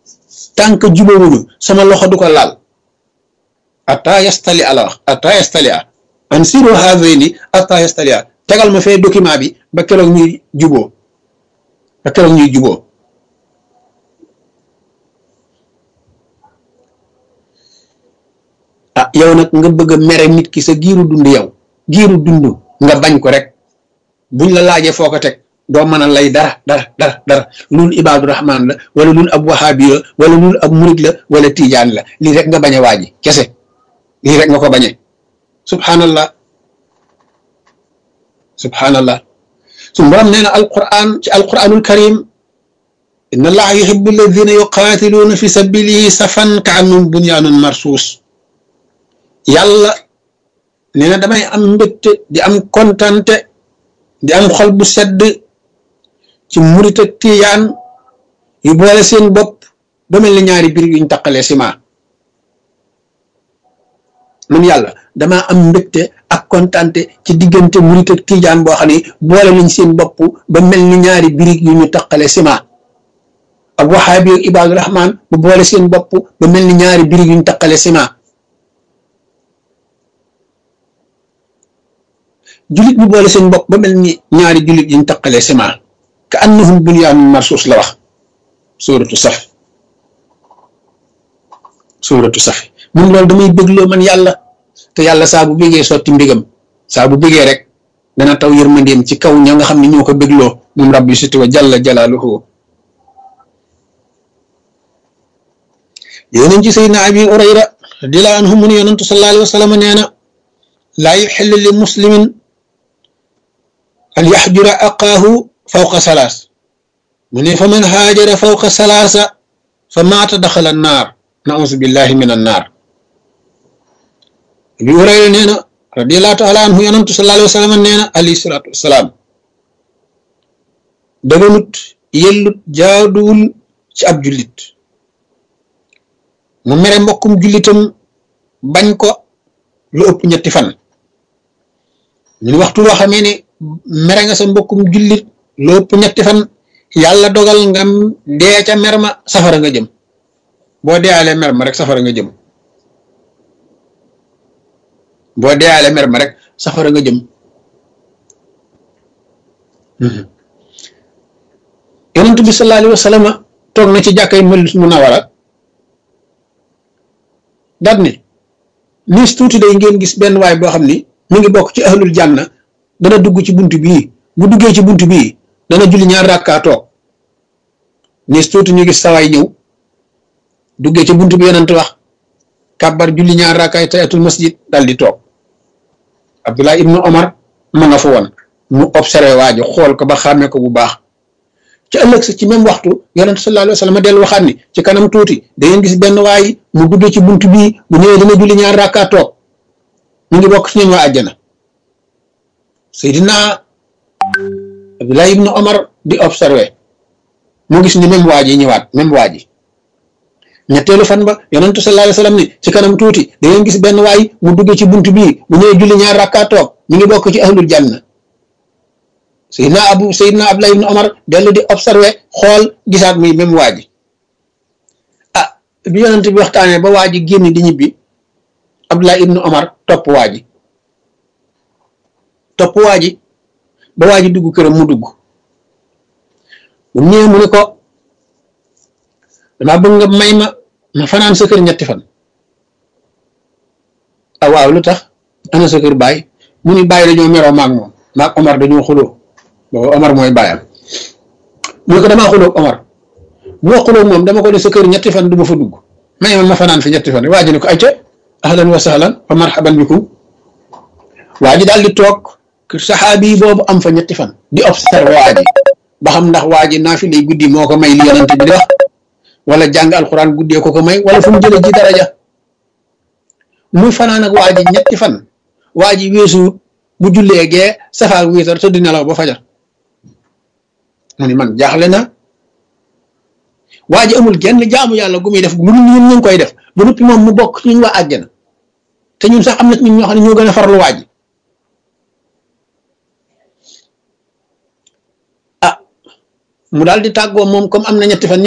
tànk jubawuñu sama loxo du ko laal ata yastali ala wax ata yastali a an siro hazayni ata yastali a tegal ma fee document bi ba keroog ñuy juboo ba keroog ñuy juboo ah yow nag nga bëgg a mere nit ki sa giiru dund yow giiru dund nga bañ ko rek buñ la laajee foo ko teg doo mën a lay dara dara dara dara loolu ibaadu rahmaan la wala loolu ab wahaabi la wala loolu ab murid la wala tijaan la lii rek nga bañ a waaji kese lii rek nga ko bañee subhanallah subhanallah suñu borom nee na alquran ci alquranul karim inna allaha yuhibbu alladina yuqaatiluuna fi sabilihi safan ka annum bunyaanun marsuus yàlla nee na damay am mbégte di am kontante di am xol bu sedd ci murit ak tiyaan yu boole seen bopp ba mel ni ñaari biir yuñ taqalee ciment man yàlla damaa am mbégte ak kontante ci diggante murit ak tijaan boo xam ne boole nañ seen bopp ba mel ni ñaari birig yu ñu taqalee ciment ak waxaabi ak ibaadu rahmaan bu boole seen bopp ba mel ni ñaari birig yuñ taqalee ciment julit ñu boole seen bopp ba mel ni ñaari julit yuñ taqalee ciment ka annahum bunyaanun marsuus la wax suuratu saf suuratu saf mun loolu damay bégloo man yàlla te yàlla saa bu bégee sotti mbégam saa bu bégee rek dana taw yërmandeem ci kaw ña nga xam ne ñoo ko bégloo moom rabbi siti wa jalla jalaaluhu yonent ci sayyidina abi urayra radiyallahu anhu mu ne yonentu sallallahu alayhi wa sallam nee na laa yuxillu li muslimin an yaxjura aqaahu fawqa salaas mu ne fa man haajara fawqa salaasa fa maata daxala annaar nausu billahi min annaar bi Hurayra nee na radiallahu taala anhu yonantu sallallahu alayhi wa sallam nee na alayhi salaatu wasalaam daganut yellut jaaduwul ci ab jullit mu mere mbokkum jullitam bañ ko lu ëpp ñetti fan ñun waxtu woo xamee ne mere nga sa mbokkum jullit lu ëpp ñetti fan yàlla dogal nga dee ca mer ma safara nga jëm boo deealee mer ma rek safara nga jëm boo deealee mer ma rek safara nga jëm yonent bi sallallahu alayhi wa sallam toog na ci jàkkay Madina Munawwara daat ne niis tuuti day ngeen gis benn waay boo xam ni mu ngi bokk ci ahlul janna dana dugg ci bunt bii bu duggee ci bunt bii dana julli ñaar rakkaa toog niis tuuti ñu gis sawaay ñëw duggee ci bunt bi yonent wax kàbbar julli ñaar rakkaay tayatul masjid dal di toog Abdullah ibnu Omar ma nga fa woon mu observé waa ji xool ko ba xàmmee ko bu baax ci ëllëg sa ci même waxtu yonent sallallahu alayhi wa sallam dellu waxaat ni ci kanam tuuti da ngeen gis benn waay mu duggee ci bunt bii bu ñëwee dana julli ñaar rakkaa toog mu ngi bokk ci ñoom waa àjjana Seydina Abdullah ibnu Omar di observé mu gis ni même waa ji ñëwaat même waa ji ñetteelu fan ba yonentu sallallahu alayhi wasallam ni ci kanam tuuti da ngeen gis benn waay mu duggee ci bunt bii bu ñëwee julli ñaar rakkaa toog mi ngi bokk ci ahlul janna Seydina Abu Seydina Abdullah ibn Omar dellu di observé xool gisaat muy même waa ji ah bi yonent bi waxtaanee ba waa ji génn di ñibbi Abdullah ibn Omar topp waa ji topp waa ji ba waa ji dugg këram mu dugg bu ñëwee mu ne ko damaa bëgg nga may ma ma fanaan sa kër ñetti fan ah waaw lu tax ana sa kër baay mu ni bàyyi dañoo meroo maag moom maag Omar dañoo xuloo boobu Omar mooy bàyyam mu ne ko damaa xuloo Omar bu ma xuloo moom dama ko ne sa kër ñetti fan du ma fa dugg may ma ma fanaan fi ñetti fan waa ji ne ko ayca ahlan wa sahlan wa marhaban bikum waa ji daal di toog kër saxaabi boobu am fa ñetti fan di observé waa ji ba xam ndax waa ji naa fi lay guddi moo ko may li yonent bi di wax wala jàng alxuraan guddee ko ko may wala fu mu jëlee ji daraja muy fanaan ak waa ji ñetti fan waa ji weesu bu jullee gee safaak wiitar te di nelaw ba fajar mu ni man jaaxle na waa ji amul genn jaamu yàlla gu muy def lu ñun ñu ngi koy def ba noppi moom mu bokk ci ñun waa àjjana te ñun sax am na ñun ñoo xam ne ñoo gën a farlu waa ji ah mu daal di tàggoo moom comme am na ñetti fan